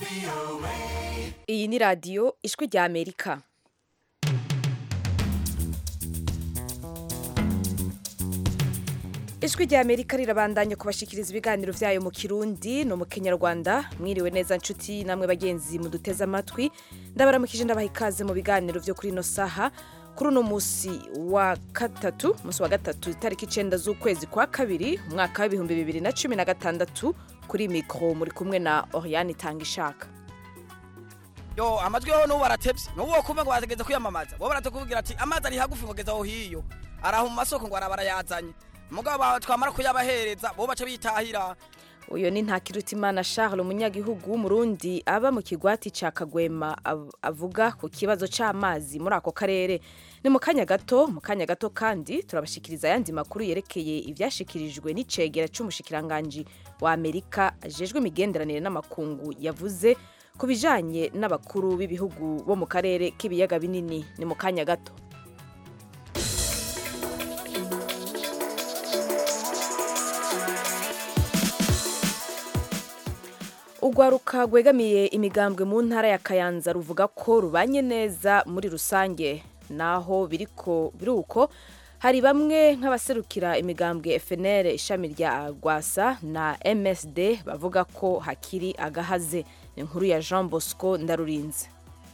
iyi ni radiyo ijwi rya amerika ijwi rya amerika rirabandanya kubashikiriza ibiganiro byayo mu kirundi no mu kenyarwanda mwiriwe neza nshuti namwe bagenzi muduteze amatwi ndabaramukije ndabaha ikaze mu biganiro byo kuri ino saha kuri uno munsi wa gatatu munsi wa gatatu itariki icenda z'ukwezi kwa kabiri umwaka w'ibihumbi bibiri na cumi na gatandatu kuri mikoro muri kumwe na oriane itanga ishaka yo amajwi yoho n'ubu baratevye n'ubu wokumva ngo bategeze kwiyamamaza bo baratukubwira ati amazi ari hagufi ngo geza aho hiyo araho mu masoko ngo araba arayazanye mugabo twamara kuyabahereza bo baca bitahira uyu ni ntakirutimana charles umunyagihugu w'umurundi aba mu kigwati ca kagwema av- avuga ku kibazo c'amazi muri ako karere ni mu kanya gato mu kanya gato kandi turabashikiriza ayandi makuru yerekeye ivyashikirijwe n'icegera c'umushikiranganji wa amerika ajejwe imigenderanire n'amakungu yavuze ku bijanye n'abakuru b'ibihugu bo mu karere k'ibiyaga binini ni mu kanya gato urwaruka rwegamiye imigambwe mu ntara ya kayanza ruvuga ko rubanye neza muri rusange naho biriko biruko hari bamwe nk'abaserukira imigambwe FNL ishami rya Rwasa na MSD bavuga ko hakiri agahaze ni inkuru ya Jean Bosco Ndarurinze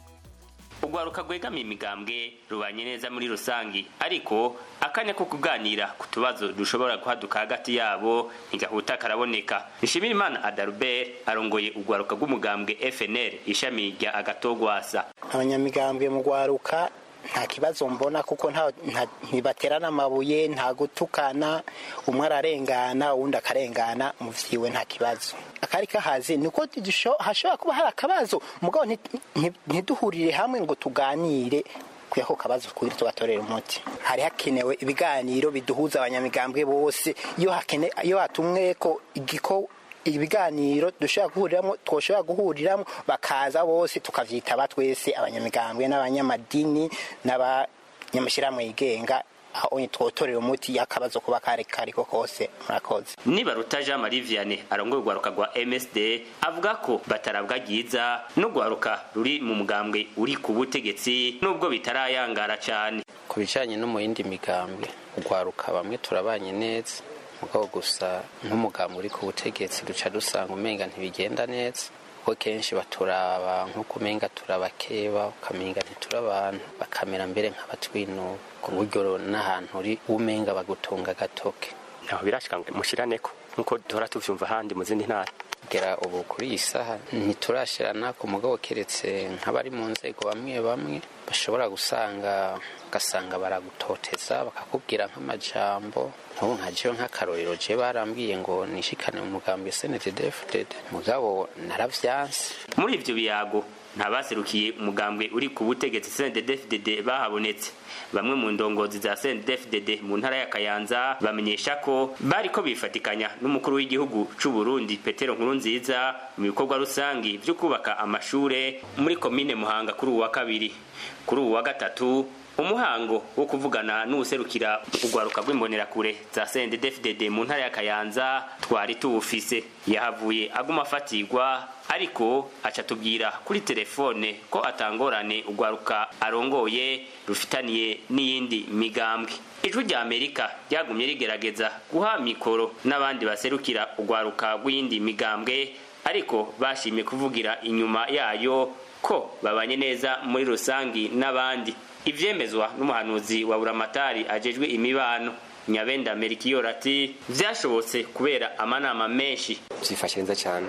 urwaruka rwegamiye imigambwe rubanye neza muri rusangi ariko akanya ko kuganira ku tubazo dushobora guhaduka hagati yabo ntigahuta karaboneka nshimirimana adalbert arongoye urwaruka rw'umugambwe fnl ishami rya agatogwasa abanyamigambwe mu rwaruka nta kibazo mbona kuko nta- nta- ntibaterana amabuye nta gutukana umwe ararengana uwundi akarengana mu vyiwe nta kibazo akari kahazi ni uko dusho- hashobora kuba hari akabazo mugabo nti- nti- ntiduhurire hamwe ngo tuganire kuya ko kabazo kugira tugatorera umuti hari hakenewe ibiganiro biduhuza abanyamigambwe bose iyo hakene iyo hatumwe ko igiko ibiganiro dushobora guhuriramo twoshobora guhuriramo bakaza bose tukavyitaba twese abanyamigambwe n'abanyamadini n'abanyamashyirahamwe yigenga aho twotorera umuti y'akabazo kuba kari kariko kose murakoze nibaruta jean marie vianney arongoye urwaruka rwa msd avuga ko batarabwa ryiza n'urwaruka ruri mu mugambwe uri ku butegetsi nubwo bitarayangara cane ku bijyanye no mu yindi migambwe urwaruka bamwe turabanye neza mugabo gusa nk'umugambwe uri ku butegetsi duca dusanga umenga ntibigenda neza kuko kenshi baturaba nk'uko umenga turabakeba ukamenga ntiturabantu bakamera mbere nk'abatwinuba ku buryo n'ahantu uri umenga bagutunga agatoke aho birashika ngo mushiraneko nkuko duhora tuvyumva ahandi mu zindi ntara kugera ubu kuri iyi saha ntiturashirana ku mugabo keretse nk'abari mu nzego bamwe bamwe bashobora gusanga ugasanga baragutoteza bakakubwira nk'amajambo nk'ubu nka jewe nk'akarorero je barambwiye ngo nishikane mu mugambi snddfdd mugabo naravyanse muri ivyo biyago ntabaserukiye umugambwe uri ku butegetsi CNDD-FDD bahabonetse bamwe mu ndongozi za CNDD-FDD mu ntara ya Kayanza bamenyesha ko bariko bifatikanya n'umukuru w'igihugu c'u Burundi Petero Nkurunziza mu bikorwa rusangi vyo kubaka amashure muri komine Muhanga kuri uwa kabiri kuri uwa gatatu umuhango wo kuvugana n'uwuserukira urwaruka rw'imbonerakure za CNDD-FDD mu ntara ya Kayanza twari tuwufise yahavuye aguma afatirwa ariko aca tubwira kuri telefone ko atangorane urwaruka arongoye rufitaniye n'iyindi migambwe ijwi rya amerika ryagumye rigerageza guha mikoro n'abandi baserukira urwaruka rw'iyindi migambwe ariko bashimye kuvugira inyuma yayo ko babanye neza muri rusangi n'abandi ivyemezwa n'umuhanuzi wa buramatari ajejwe imibano nyabenda merikiyoro ati vyashobotse kubera amanama menshi byifashe neza cyane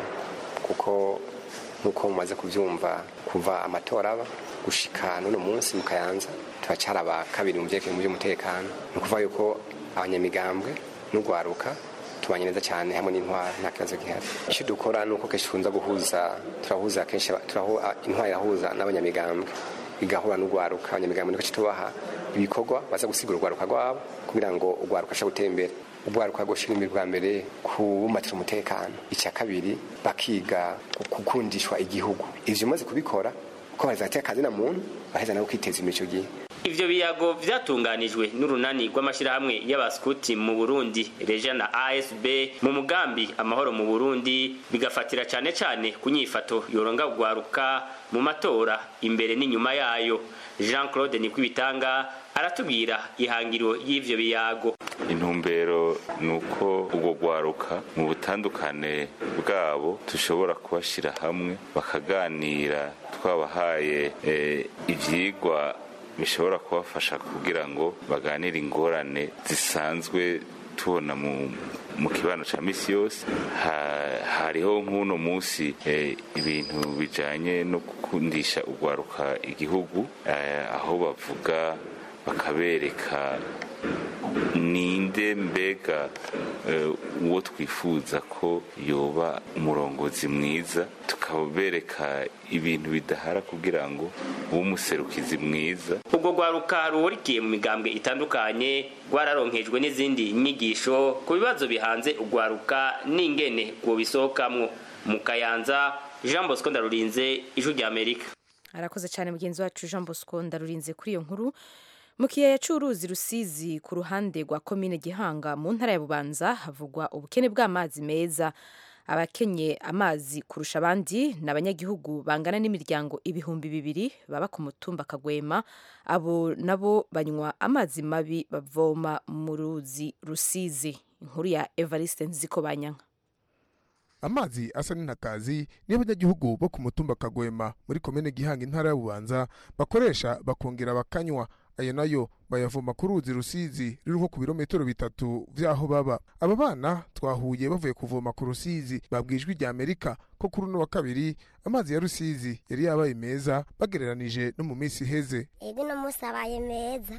kuko nk'uko mumaze kubyumva kuva amatora aba gushika n'uno munsi mu kayanza turacyari aba kabiri mu byerekeye mu by'umutekano ni ukuvuga yuko abanyamigambwe n'urwaruka tubanye neza cyane hamwe n'intwara nta kibazo gihari icyo dukora ni uko kenshi tukunza guhuza turahuza kenshi aba- turahu- a- intwara irahuza n'abanyamigambwe igahura n'urwaruka abanyamigambwe niko tubaha ibikorwa baza gusigura urwaruka rwabo kugira ngo urwaruka ashobore gutera imbere urwaruka rwoshyira imbere bwa mbere kubumbatira umutekano icya kabiri bakiga gukundishwa igihugu ivyo umaze kubikora ko bazatera akazi na muntu baheza nabo kwiteza imbere icyo gihe ivyo biyago vyatunganijwe n'urunani rw'amashirahamwe y'abaskuti mu Burundi Reja na ASB mu mugambi amahoro mu Burundi bigafatira cane cane ku nyifato yoronga gwaruka mu matora imbere n'inyuma yayo Jean Claude Nikwibitanga aratubwira ihangiro y'ivyo biyago intumbero ni uko ubwo gwaruka mu butandukane bwabo dushobora kubashyira hamwe bakaganira twabahaye eh, ivyigwa bishobora kubafasha kugira ngo baganire ingorane zisanzwe tubona mu mu kibano cya misi yose Ha- hariho nk'uno munsi eh, ibintu bijanye no gukundisha urwaruka igihugu eh, aho bavuga bakabereka ninde mbega eh, uwo twifuza ko yoba umurongozi mwiza tukabereka ibintu bidahara kugira ngo ube umuserukizi mwiza ubwo rwaruka ruhurikiye mu migambwe itandukanye rwararonkejwe n'izindi nyigisho ku bibazo bihanze urwaruka n'ingene rwobisohokamwo mu kayanza jean bosco ndarurinze ijwi rya amerika arakoze cyane mugenzi wacu jean bosco ndarurinze kuri iyo nkuru mu kiyaya cy'uruzi rusizi ku ruhande rwa komine gihanga mu ntara ya bubanza havugwa ubukene bw'amazi meza abakenye amazi kurusha abandi ni abanyagihugu bangana n'imiryango ibihumbi bibiri baba ku mutumba kagwema abo nabo banywa amazi mabi bavoma mu ruzi rusizi inkuru ya evariste nziko banyanka amazi asa n'intakazi niyo abanyagihugu bo ku mutumba kagwema muri komine gihanga intara ya bubanza bakoresha bakongera bakanywa ayo nayo bayavoma ku ruzi rusizi ruri nko ku birometero bitatu vy'aho baba aba bana twahuye bavuye kuvoma ku rusizi babwijwe rya amerika ko kuri uno wa kabiri amazi ya rusizi yari yabaye meza bagereranije no mu minsi iheze ego uno munsi abaye meza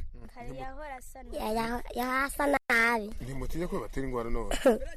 Yaya- yahasa nabi ntimutinya ko batera ingwara none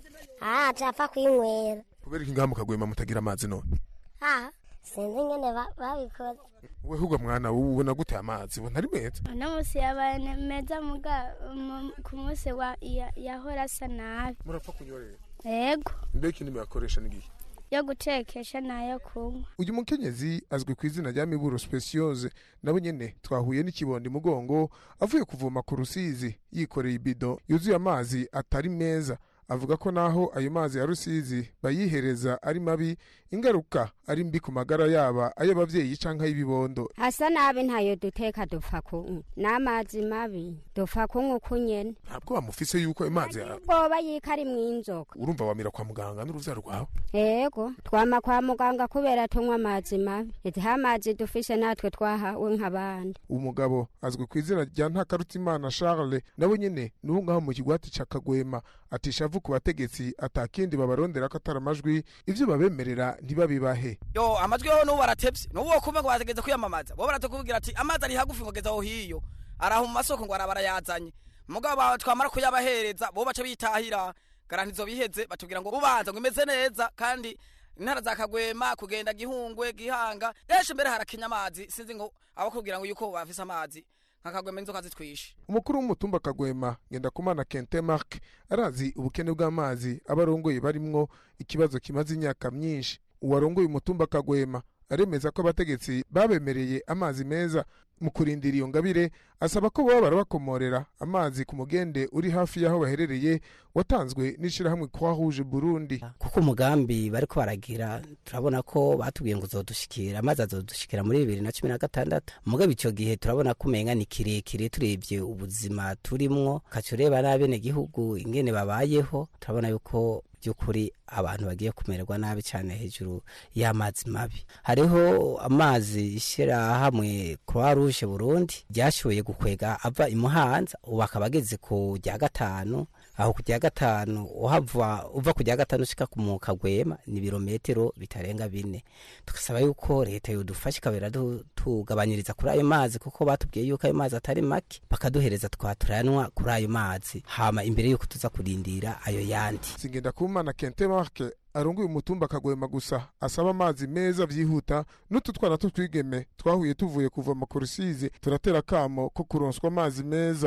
aha capfa kwinywera kubera iki ngaha mu kagwema mutagira amazi none aha sinzi ingene ba- babikoze we hugwa mwana wowe ubona gute amazi ubona ari meza uno munsi yabaye ne- meza muga mu- ku munsi wa ya- yahora asa nabi murapfa kunyorera yego mbega ikintu muyakoresha n'igihe yo gutekesha nayo kunywa uyu mukenyezi azwi ku izina rya miburo speciose nabo nyene twahuye n'ikibondi mugongo avuye kuvoma ku rusizi yikoreye ibido yuzuye amazi atari meza avuga ko naho ayo mazi ya rusizi bayihereza ari mabi ingaruka ari mbi ku magara yaba ay'abavyeyi canke ay'ibibondo asa nabi ntayo duteka dupfa kunywa n'amazi mabi dupfa kunywa uko nyene ntabwo bamufise yuko ayo mazi ya- bwoba yiko ari mw'inzoka urumva wamira kwa muganga n'uruvyaro rwawe ego twama kwa muganga kubera tunywa amazi mabi iziho amazi dufise natwe twahawe nk'abandi umugabo azwi ku izina rya ntakarutimana charles nawe nyene n'ubu ngaho mu kigwati ca kagwema atisha avu ku bategetsi atakindi babarondera ko atari amajwi ivyo babemerera ntibabibahe yo amajwi yoho n'ubu baratevye n'ubu wokumva ngo bategeze kwiyamamaza bo baratukubwira ati amazi ari hagufi ngo geza aho hiyo araho mu masoko ngo araba arayazanye mugabo ba- twamara kuyabahereza bo baca bitahira garantizo biheze batubwira ngo bubanza ngo imeze neza kandi intara za kagwema kugenda gihungwe gihanga henshi mbere harakenya amazi sinzi ngo abakubwira ngo yuko bafise amazi nka kagwema inzoka zitwishe umukuru w'umutumba kagwema ngendakumana kente mark arazi ubukene bw'amazi abarongoye barimwo ikibazo kimaze imyaka myinshi uwarongoye umutumba kagwema aremeza ko abategetsi babemereye amazi meza mu kurindira iyo ngabire asaba ko baba barabakomorera amazi ku mugende uri hafi y'aho baherereye watanzwe n'ishirahamwe croix rouge burundi kuko umugambi bariko baragira turabona ko batubwiye ngo uzodushikira amazi azodushikira muri bibiri na cumi na gatandatu mugabo ico gihe turabona ko umenga ni kirekire turebye ubuzima turimwo ukaca ureba n'abenegihugu ingene babayeho turabona yuko by'ukuri abantu bagiye kumererwa nabi cyane hejuru y'amazi mabi hariho amazi ishyirahamwe croix rouge burundi ryashoboye gukwega ava imuhanza ubu akaba ageze ku rya gatanu aho ku rya gatanu uhava uva ku rya gatanu ushika ku mu kagwema ni ibirometero bitarenga bine tugasaba yuko leta yodufasha ikabera du- tugabanyiriza kuri ayo mazi kuko batubwiye yuko ayo mazi atari make bakaduhereza twa turayanywa kuri ayo mazi hama imbere yuko tuza kurindira ayo yandi singenda kumana kente marke arongoye umutumba kagwema gusa asaba amazi meza vyihuta n'utu twana tutwigeme twahuye tuvuye kuvoma ku rusizi turatera akamo ko kuronswa amazi meza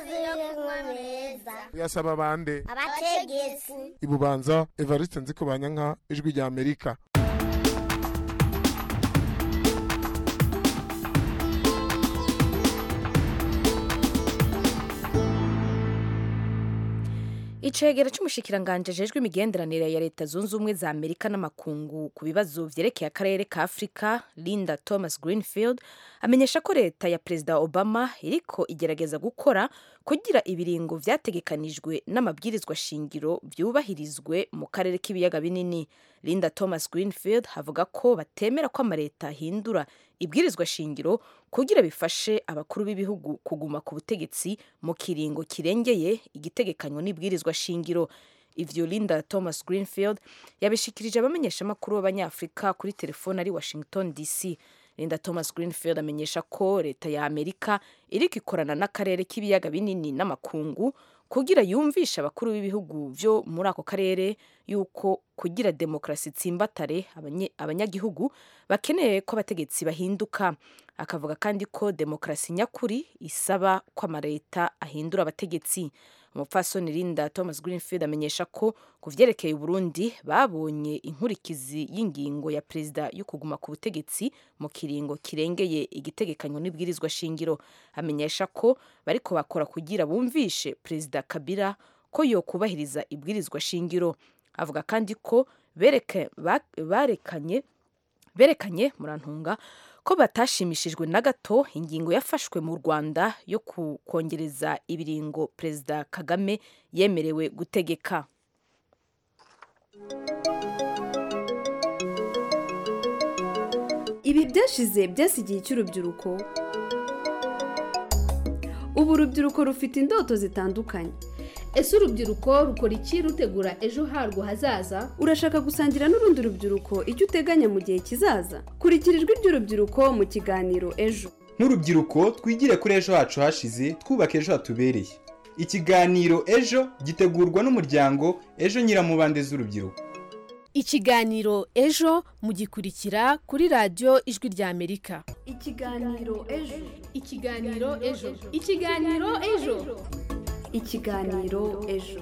amazi meza yasaba bande abategetsi ibubanza evariste nziko banyanka ijwi rya amerika icegera c'umushikiranganje ajejwe imigenderanire ya leta zunze ubumwe za amerika n'amakungu ku bibazo vyerekeye akarere ka afurika linda thomas greenfield amenyesha ko leta ya perezida obama iriko igerageza gukora kugira ibiringo vyategekanijwe n'amabwirizwa shingiro vyubahirizwe mu karere k'ibiyaga binini linda thomas greenfield avuga ko batemera ko amaleta ahindura ibwirizwa shingiro kugira bifashe abakuru b'ibihugu kuguma ku butegetsi mu kiringo kirengeye igitegekanywa n'ibwirizwa shingiro ivyo linda thomas greenfield yabishikirije abamenyeshamakuru b'abanyafurika kuri telefone ari washington dc linda thomas greenfield amenyesha ko leta ya amerika iriko ikorana n'akarere k'ibiyaga binini n'amakungu kugira yumvishe abakuru b'ibihugu vyo muri ako karere yuko kugira demokarasi itsimbatare abanye- abanyagihugu bakeneye ko abategetsi bahinduka akavuga kandi ko demokarasi nyakuri isaba ko amaleta ahindura abategetsi umupfasoni linda thomas greenfield amenyesha ko ku vyerekeye uburundi babonye inkurikizi y'ingingo ya perezida yo kuguma ku butegetsi mu kiringo kirengeye igitegekanywa n'ibwirizwa shingiro amenyesha ko bariko bakora kugira bumvishe perezida kabila ko yokubahiriza ibwirizwa shingiro avuga kandi ko bereke- ba- barekanye berekanye murantunga ko batashimishijwe na gato ingingo yafashwe mu rwanda yo ku- kongereza ibiringo perezida kagame yemerewe gutegeka ibi byashize byasigiye icy'urubyiruko ubu urubyiruko rufite indoto zitandukanye ese urubyiruko rukora iki rutegura ejo harwo hazaza urashaka gusangira n'urundi rubyiruko icyo uteganya mu gihe kizaza kurikira ijwi ry'urubyiruko mu kiganiro ejo nk'urubyiruko twigire kuri ejo hacu hashize twubaka ejo hatubereye ikiganiro ejo gitegurwa n'umuryango ejo nyiramubande z'urubyiruko ikiganiro ejo mugikurikira kuri radiyo ijwi ry'amerika ikiganiro ejo ikiganiro ejo ikiganiro ejo ikiganiro ejo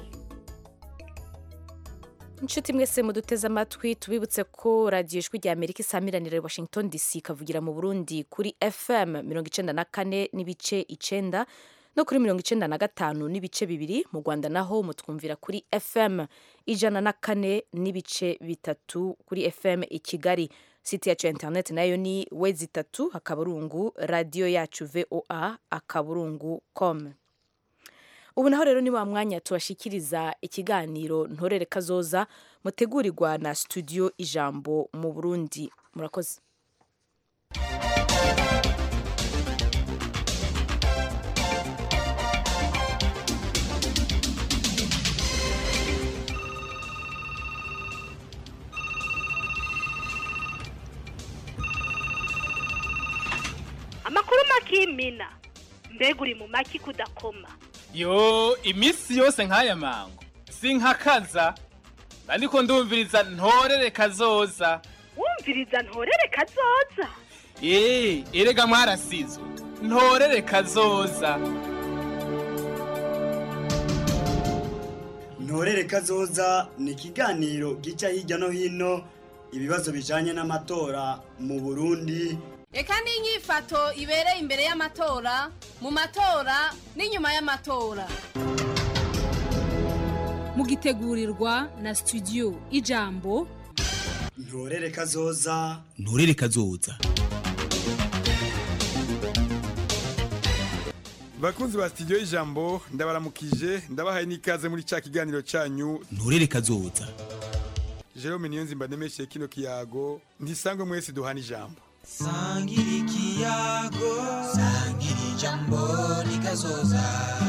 inshuti mwese muduteze amatwi tubibutse ko radiyo ijwi rya amerika isamiranira i washington dc ikavugira mu burundi kuri fm mirongo icenda na kane n'ibice icenda no kuri mirongo icenda na gatanu n'ibice bibiri mu rwanda naho mutwumvira kuri fm ijana na kane n'ibice bitatu kuri fm i kigali site yacu ya interineti nayo ni wezi itatu akaburungu radiyo yacu voa akaburungu com ubu naho rero ni wa mwanya tubashikiriza ikiganiro ntorere kazoza mutegurirwa na studio ijambo mu burundi murakoze amakuru makimina mbega uri mu maki kudakoma yo iminsi yose nk'aya mango sinkakaza ariko ndumviriza ntorere kazoza wumviriza ntorere kazoza eee erega mwarasizwe ntorere kazoza ntorere kazoza ni ikiganiro gica hirya no hino ibibazo bijanye n'amatora mu burundi reka n'inyifato ibereye imbere y'amatora mu matora n'inyuma y'amatora mugitegurirwa na studio ijambo ntorere kazoza nturere kazoza bakunzi ba studio y'ijambo ndabaramukije ndabahaye n'ikaze muri ca kiganiro canyu nturere kazoza Jerome Niyonzimba ndemeshe kino kiyago ntisangwe mwese duhana ijambo sangira ikiyago sangira ijambo rikazoza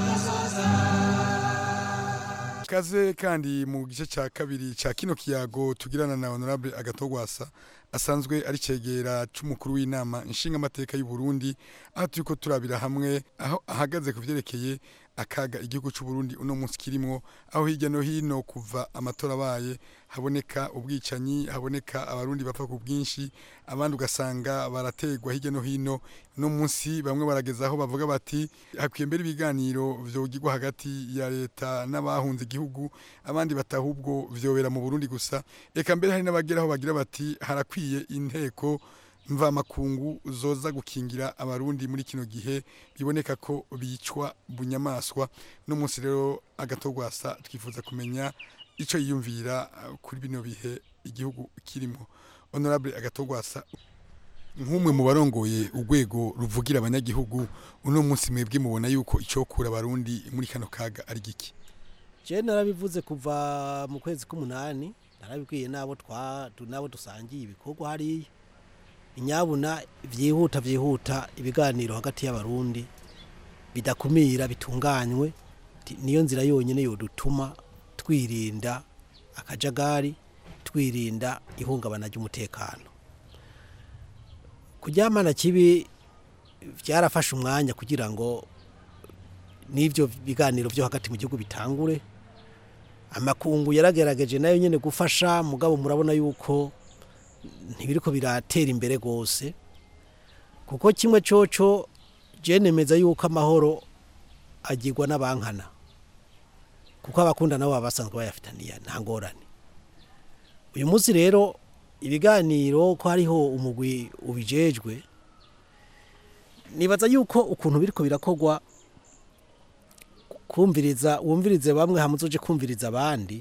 kaze kandi mu gice ca kabiri ca kino kiyago tugirana na honorable agatogwasa asanzwe ari cegera c'umukuru w'inama nshinga amateka y'u Burundi aho turiko turabira hamwe aho ahagaze ku vyerekeye akaga igihugu c'u Burundi uno munsi kirimwo aho hirya no hino kuva amatora abaye haboneka ubwicanyi haboneka abarundi bapfa ku bwinshi abandi ugasanga barategwa hirya no hino no munsi bamwe barageza aho bavuga bati hakwiye mbere ibiganiro vyogirwa hagati ya leta n'abahunze igihugu abandi batahubwo vyobera mu Burundi gusa eka mbere hari n'abagera aho bagira bati harakwiye inteko mvamakungu zoza gukingira abarundi muri kino gihe biboneka ko bicwa bunyamaswa no munsi rero agatogwasa twifuza kumenya ico yiyumvira uh, kuri bino bihe igihugu kirimo honorable agatogwasa nk'umwe mu barongoye urwego ruvugira abanyagihugu uno munsi mwebwe mubona yuko icokura abarundi muri kano kaga ari giki je narabivuze kuva mu kwezi k'umunani narabibwiye nabo twa tu- nabo dusangiye ibikorwa hariya inyabuna vyihuta vyihuta ibiganiro hagati y'abarundi bidakumira bitunganywe ti- niyo nzira yonyine yodutuma twirinda akajagari twirinda ihungabana ry'umutekano kuryamana kibi byarafashe umwanya kugira ngo n'ibyo biganiro byo hagati mu gihugu bitangure amakungu yaragerageje nayo nyine gufasha mugabo murabona yuko ntibiriko biratera imbere rwose kuko kimwe coco je nemeza yuko amahoro agirwa n'abankana kuko abakunda nabo baba basanzwe bayafitaniye nta ngorane uyu munsi rero ibiganiro ko hariho umugwi ubijejwe nibaza yuko ukuntu biriko birakorwa kumviriza wumvirize bamwe hamwe uzoje kumviriza abandi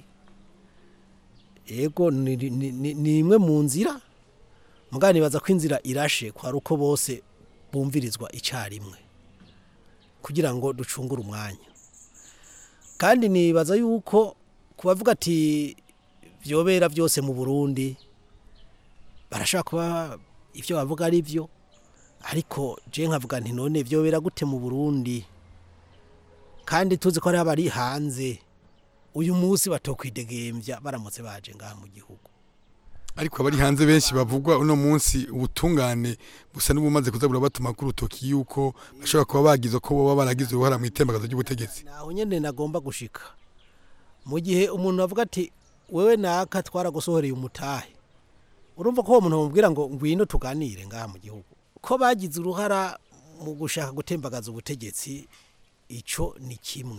yego ni ni- ni- ni imwe mu nzira mugabo nibaza ko inzira irashe kwari uko bose bumvirizwa icyarimwe kugira ngo ducungure umwanya kandi nibaza yuko kubavuga ati vyobera byose mu Burundi barashaka kuba ivyo bavuga ari byo ariko je nkavuga nti none vyobera gute mu Burundi kandi tuzi ko hari abari hanze uyu munsi batokwidegembya baramutse baje ngaha mu gihugu ariko abari hanze benshi bavugwa uno munsi ubutungane busa n'ubumaze kuza burabatuma ku rutoki yuko bashobora kuba bagize ko boba baragize uruhara mu itembagazo ry'ubutegetsi naho nyene nagomba gushika mu gihe umuntu avuga ati wewe naka twaragusohoreye umutahe urumva ko uwo muntu bamubwira ngo ngwino tuganire ngaha mu gihugu ko bagize uruhara mu gushaka gutembagaza ubutegetsi ico ni kimwe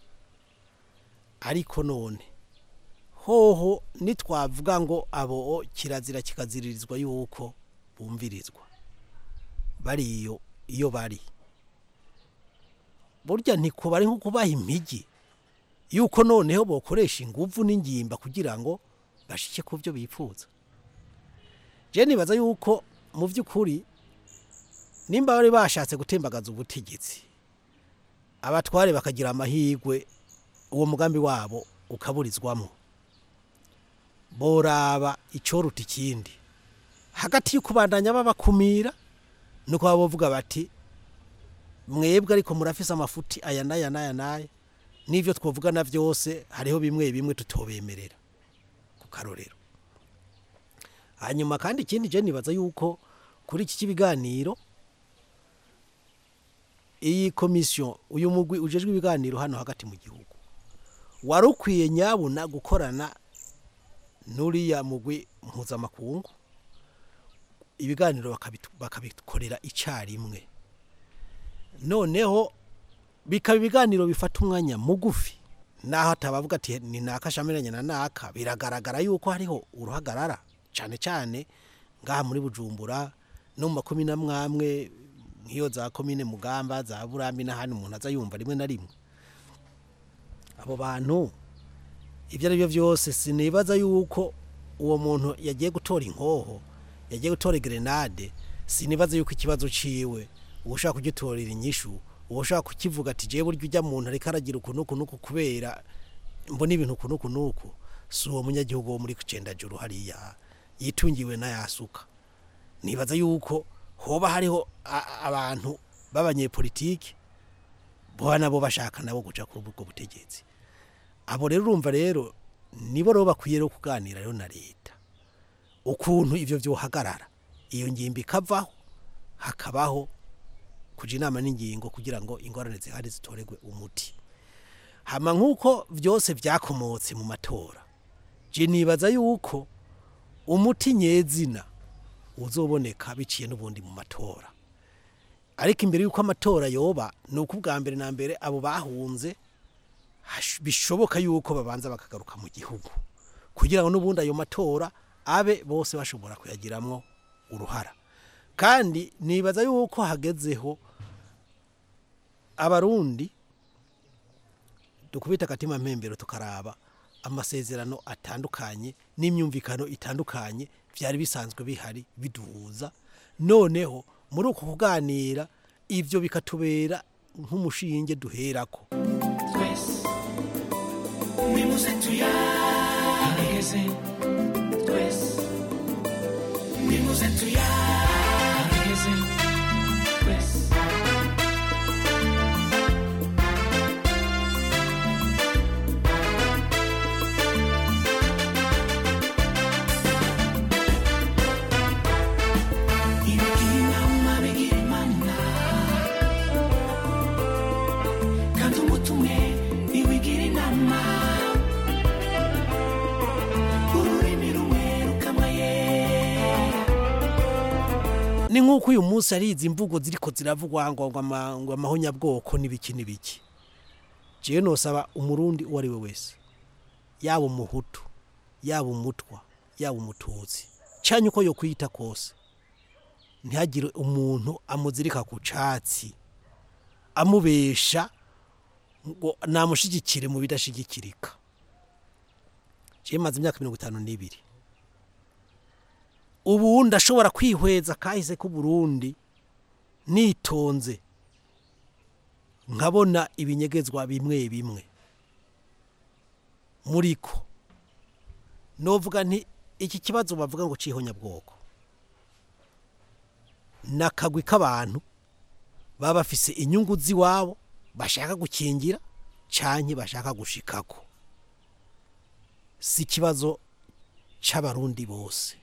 ariko none hoho nitwavuga ngo abo kirazira kikaziririzwa yuko bumvirizwa bariyo iyo bari burya ntikuba ari nko kubaha impigi yuko noneho bokoresha inguvu n'ingimba kugira ngo bashike ku byo bifuza je nibaza yuko mu by'ukuri nimba bari bashatse gutembagaza ubutegetsi abatware bakagira amahirwe uwo mugambi wabo ukaburizwamo boraba icyoruta ikindi hagati yo kubandanya babakumira nuko baba bavuga bati mwebwe ariko murafise amafuti aya n'aya n'aya n'aya n'ibyo twavugana byose hariho bimwe bimwe tutobemerera ku karorero hanyuma kandi ikindi je nibaza yuko kuri iki kibiganiro iyi komisiyo uyu mugwi ujejwe ibiganiro hano hagati mu gihugu wari ukwiye nyabuna gukorana n'uriya mugwi mpuzamakungu ibiganiro bakabitu- bakabikorera icyarimwe noneho bikaba ibiganiro bifata umwanya mugufi naho atabavuga ati ni naka shamiranye na naka biragaragara yuko hariho uruhagarara cyane cyane ngaha muri bujumbura no mu makomine amwe amwe nk'iyo za komine mugamba za burambi n'ahandi umuntu aza yumva rimwe na rimwe abo bantu ibyo ari byo byose sinibaza yuko uwo muntu yagiye gutora inkoho yagiye gutora grenade sinibaza yuko ikibazo ciwe uwo ushaka kugitorera inyishu uwo ushaka kukivuga ati jewe burya ujya muntu ariko aragira ukuntu uku n'uku kubera mbona ibintu uku n'uku n'uku si uwo munyagihugu wo muri kucendajuru hariya yitungiwe n'ayasuka nibaza yuko hoba hariho a- abantu b'abanyepolitiki boba nabo bashaka nabo guca kuri ubwo butegetsi abo rero urumva rero nibo rero bakwiye rero kuganira rero na leta ukuntu ivyo vyohagarara iyo ngimbi ikavaho hakabaho kuja inama n'ingingo kugira ngo ingorane zihari zitoregwe umuti hama nk'uko vyose vyakomotse mu matora je nibaza yuko umuti nyezina uzoboneka biciye n'ubundi mu matora ariko imbere y'uko amatora yoba ni uko ubwa mbere na mbere abo bahunze hash- bishoboka yuko babanza bakagaruka mu gihugu kugira ngo n'ubundi ayo matora abe bose bashobora kuyagiramwo uruhara kandi nibaza yuko hagezeho abarundi dukubita akatima mpembero tukaraba amasezerano atandukanye n'imyumvikano itandukanye byari bisanzwe bihari biduhuza noneho muri uko kuganira ibyo bikatubera nk'umushinge duherako twese nimuze tuyaregeze twese nimuze tuyaregeze twese ibigira inama bigira imana kandi umuti umwe ntiwigira inama ururimi rumwe rukamaye ni nk'uko uyu munsi ari izi mvugo ziriko ziravugwa ngo ngo ama- ngo amahonyabwoko n'ibiki n'ibiki jewe nosaba umurundi uwo ari we wese yaba umuhutu yaba umutwa yaba umututsi canye uko yo kwita kose ntihagire umuntu amuzirika ku catsi amubesha ngo namushigikire mu bidashigikirika jewe maze imyaka mirongo itanu n'ibiri ubu ndashobora kwihweza kahise k'uburundi nitonze nkabona ibinyegezwa bimwe bimwe muriko novuga nti iki kibazo bavuga ngo cihonyabwoko nakagwi k'abantu baba bafise inyungu z'iwabo bashaka gukingira canke bashaka gushikako si ikibazo c'abarundi bose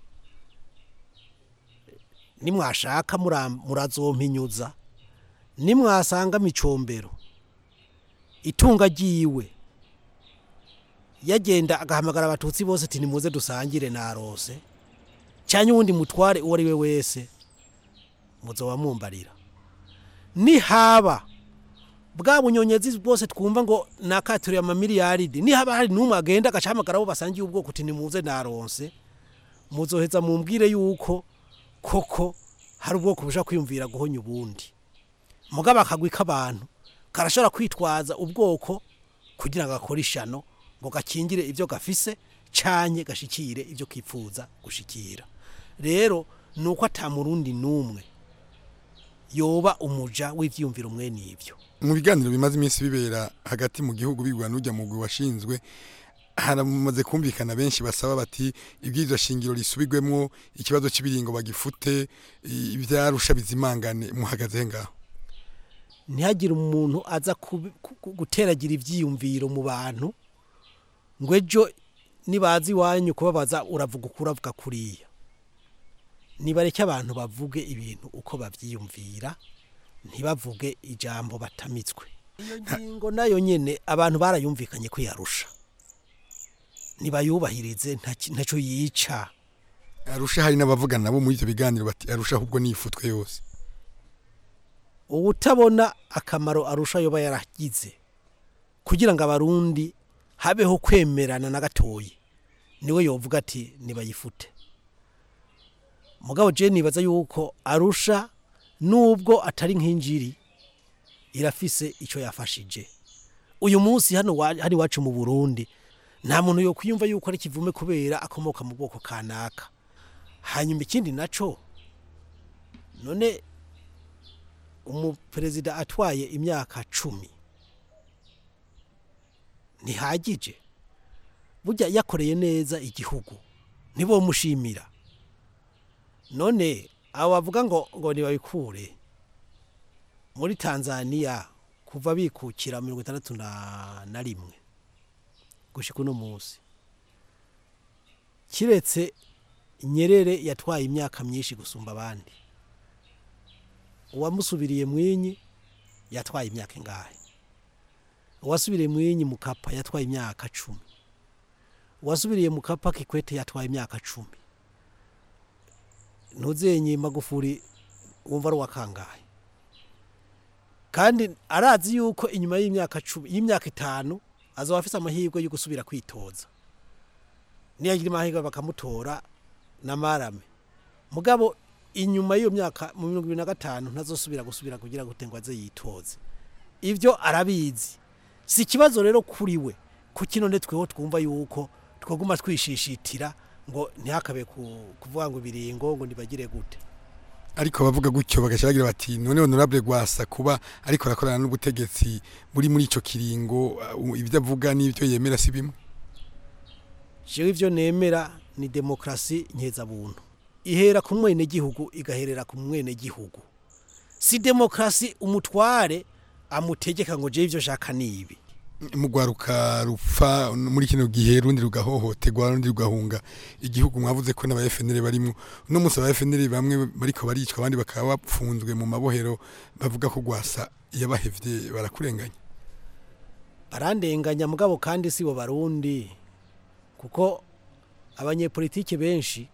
nimwashaka mura- murazompinyuza nimwasanga micombero itunga ryiwe yagenda agahamagara abatutsi bose ati nimuze dusangire narose cyane uwundi mutware uwo ari we wese muzoba mumbarira nihaba bwa bunyonyezi bwose twumva ngo nakaturiye amamiliyaridi nihaba hari n'umwe agenda agacahamagara abo basangiye ubwoko uti nimuze naronse muzoheza mumbwire yuko koko hari ubwoko bushaka kwiyumvira guhonya ubundi mugabo akagwi k'abantu karashobora kwitwaza ubwoko kugira ngo gakore ishano ngo gakingire ibyo gafise canye gashikire ibyo kipfuza gushikira rero ni uko atamurundi n'umwe yoba umuja w'ivyiyumviro mwe n'ivyo mu biganiro bimaze iminsi bibera hagati mu gihugu bigwa n'ujya mugwi washinzwe haramaze kumvikana benshi basaba bati ibwirizwa shingiro risubirwemo ikibazo cy'ibiringo bagifute i- ivyarusha bizimangane muhagaze ngaho ntihagire umuntu aza kubi- ku- ku- guteragira ivyiyumviro mu bantu ngo ejo nibaza iwanyu kubabaza uravuga uko uravuga kuriya nibareke abantu bavuge ibintu uko bavyiyumvira ntibavuge ijambo batamitswe iyo ngingo nayo nyene abantu barayumvikanye kwiyarusha nibayubahirize nta- ntaco yica arusha hari n'abavugana nabo muri ivyo biganiro bati arusha ahubwo nifutwe yose ubutabona akamaro arusha yoba yaragize kugira ngo abarundi habeho kwemerana na gatoyi niwe yovuga ati nibayifute mugabo je nibaza yuko arusha nubwo atari nk'injiri irafise ico yafashije uyu munsi hano wa- hano iwacu mu burundi nta muntu yo kwiyumva yuko ari kivume kubera akomoka mu bwoko kanaka hanyuma ikindi naco none umuperezida atwaye imyaka cumi ntihagije burya yakoreye neza igihugu ntibomushimira none abo bavuga ngo ngo ntibabikure muri tanzania kuva bikukira mirongo itandatu na na rimwe gushika uno munsi kiretse nyerere yatwaye imyaka myinshi gusumba abandi uwamusubiriye mwinyi yatwaye imyaka ingahe uwasubiriye mwinyi mukapa yatwaye imyaka cumi uwasubiriye mukapa kikwete yatwaye imyaka cumi ntuzenye magufuri wumva ari uwakangahe kandi arazi yuko inyuma y'imyaka cumi y'imyaka itanu azaba afise amahirwe yo gusubira kwitoza niyagira amahirwe bakamutora na marame mugabo inyuma y'iyo myaka mu mirongo ibiri na gatanu ntazosubira gusubira kugira ngo ngo aze yitoze ibyo arabizi si ikibazo rero kuri we ku kino ne tweho twumva yuko twaguma twishishitira ngo ntihakabe ku- kuvuga ngo ibiringo ngo ntibagire gute ariko bavuga gutyo bagaca bagira bati none honorable gwasa kuba ariko arakorana n'ubutegetsi buri muri ico kiringo uh, ibyo avuga n'ibyo yemera si bimwe jewe ivyo nemera ni demokrasi nkeza-buntu ihera ku mwenegihugu igaherera ku mwenegihugu si demokrasi umutware amutegeka ngo jewe ivyo shaka nibi mugwaruka rupfa muri kino gihe rundi rugahohoterwa rundi rugahunga igihugu mwavuze ko n'aba FNL barimo no munsi aba FNL bamwe bariko baricwa abandi bakaba bapfunzwe mu mabohero bavuga ko gwasa yabahevye barakurenganya barandenganya mugabo kandi si bo barundi kuko abanyepolitike benshi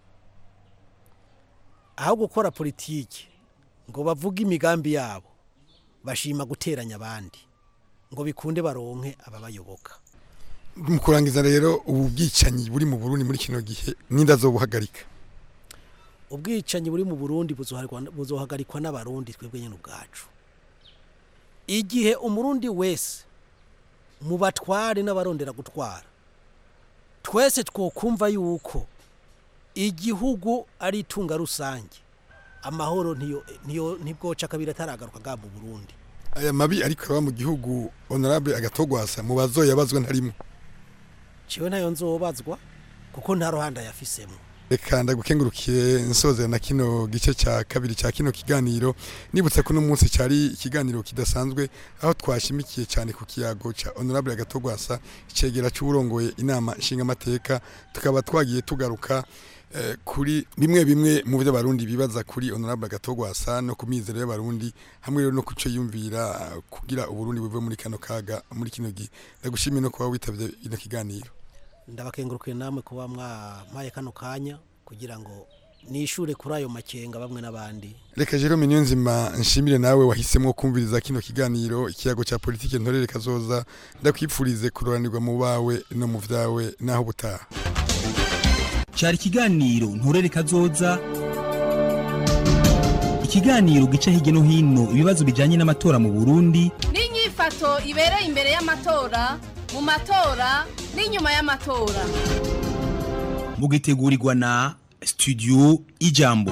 aho gukora politiki ngo bavuge imigambi yabo bashima guteranya abandi ngo bikunde baronke ababayoboka mu kurangiza rero ubu bwicanyi buri mu Burundi muri kino gihe ninda zobuhagarika ubwicanyi buri mu burundi buzoharikwa- buzohagarikwa n'abarundi twebwe nyine ubwacu igihe umurundi wese mu batware n'abarondera gutwara twese twokumva yuko igihugu ari itunga rusange amahoro ntiyo ntiyo ntibwoca kabiri ataragaruka bwa mu burundi aya mabi ariko araba mu gihugu honorable agatogwasa mu bazoyabazwa ntarimo ciwe ntayo nzobazwa kuko nta ruhande yafisemo reka ndagukengurukiye nsozera na kino gice cya kabiri cya kino kiganiro nibutse ko uno munsi cyari ikiganiro kidasanzwe aho twashimikiye cyane ku kiyago cya honorable agatogwasa icegera cy'uburongoye inama nshingamateka tukaba twagiye tugaruka eh, kuri bimwe bimwe mu byo abarundi bibaza kuri honorable agatogwasa no ku mizero y'abarundi hamwe rero no kuco yumvira eh, kugira uburundi buve muri kano kaga muri kino gihe ndagushimiye no kuba witavye ino kiganiro ndabakengurukiye namwe kuba mwampaye kano kanya kugira ngo nishure kuri ayo makenga bamwe n'abandi reka jerome niyo nzima nshimire nawe wahisemo kumviriza kino kiganiro ikiyago cya politiki ntorere kazoza ndakwipfurize kuroranirwa mu bawe no mu vyawe naho butaha cyari ikiganiro nturere kazoza ikiganiro gica hirya no hino ibibazo bijyanye n'amatora mu burundi n'inyifato ibereye imbere y'amatora mu matora n'inyuma y'amatora mugitegurirwa na studio ijambo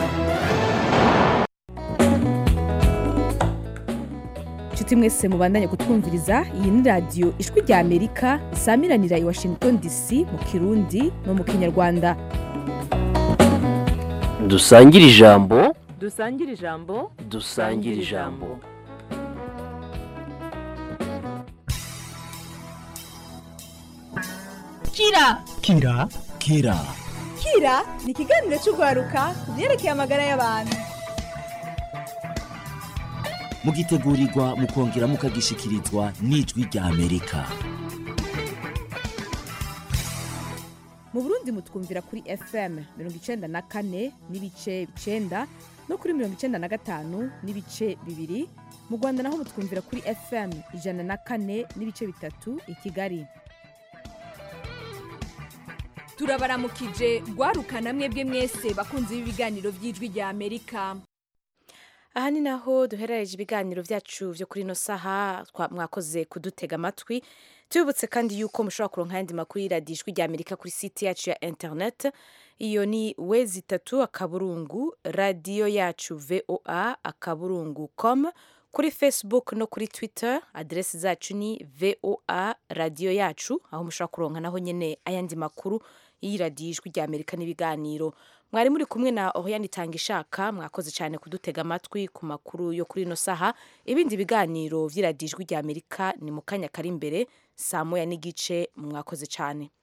inshuti mwese mubandanye kutwumviriza iyi ni radiyo ijwi rya amerika isamiranira i washington dc mu kirundi no mu kinyarwanda dusangire ijambo dusangire ijambo dusangire ijambo kira kira kira kira ni ikiganiro cy'urwaruka ku byerekeye amagara y'abantu mugitegurirwa mukongera mukagishikirizwa n'ijwi rya amerika mu burundi mutwumvira kuri fm mirongo icenda na kane n'ibice icenda no kuri mirongo icenda na gatanu n'ibice bibiri mu rwanda naho mutwumvira kuri fm ijana na kane n'ibice bitatu i kigali turabaramukije rwarukana mwebwe mwese bakunze b'ibiganiro by'ijwi rya amerika aha ni naho duherereje ibiganiro byacu byo kuri ino saha twa- mwakoze kudutega amatwi tubibutse kandi yuko mushobora kuronka ayandi makuru y'iradiyo ijwi rya amerika kuri site yacu ya internet iyo ni wezi itatu akaburungu radiyo yacu voa akaburungu com kuri facebook no kuri twitter aderesi zacu ni voa radiyo yacu aho mushobora kuronka naho nyine ayandi makuru y'iradiyo ijwi rya amerika n'ibiganiro mwari muri kumwe na oriane itanga ishaka mwakoze cyane kudutega amatwi ku makuru yo kuri ino saha ibindi biganiro by'iradiyo ijwi rya amerika ni mu kanya kari imbere saa moya n'igice mwakoze cyane